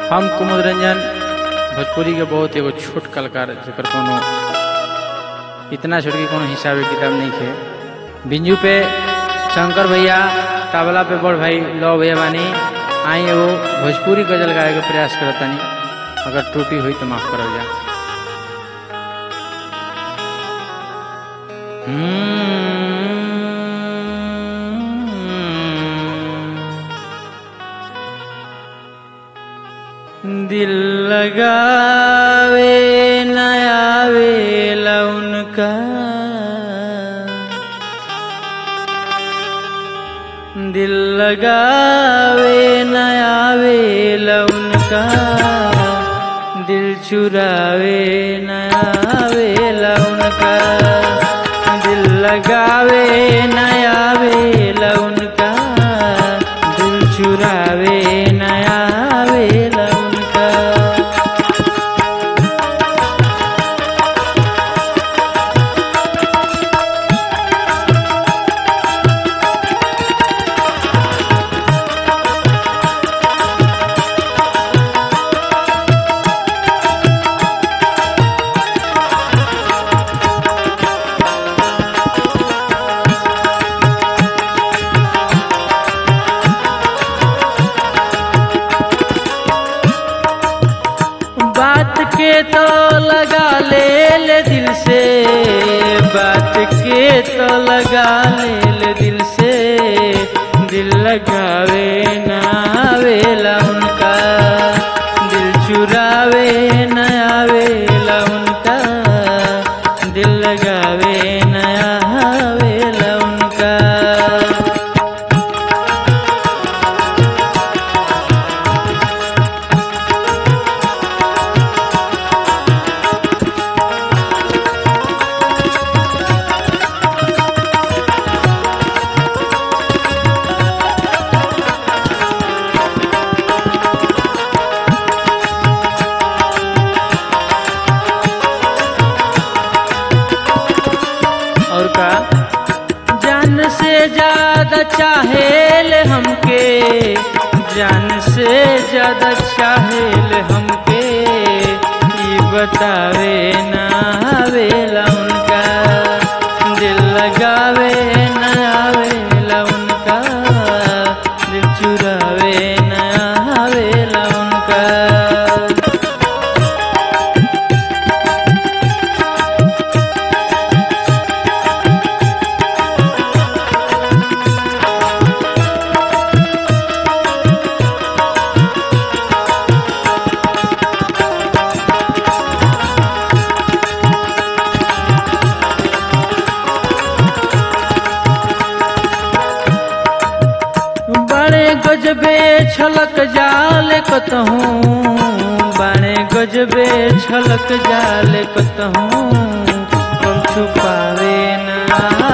हम कुमुद रंजन भोजपुरी के बहुत एगो छोट कलाकार जेकर कोनो इतना छोट के कोनो हिसाबे किताब नहीं थे बिंजू पे शंकर भैया तबला पे बड़ भाई लव भैया बानी आई एगो भोजपुरी गजल गाए के प्रयास करतनी अगर त्रुटि हुई तो माफ करल जा दिल लगावे नयावे उनका दिल लगावे नयावे उनका दिल चुरावे नयावे उनका दिल लगावे नयावे उनका दिल चुरावे नयावे उनका बात के तो लगा ले ले दिल से बात के तो लगा ले ले दिल से दिल लगावे ना आवेला उनका दिल चुरावे ना आवेला उनका दिल लगावे ना आवेला उनका और का जान से ज्यादा चाहेल हमके जान से ज्यादा चाहेल हमके ये बतावे ना आवेला उनका दिल लगावे ना आवेला उनका दिल चुरावे ना आवेला उनका बड़े गजबे छलक जाल कतहूँ बड़े गजबे छलक जाल कतहूँ हम छुपावे ना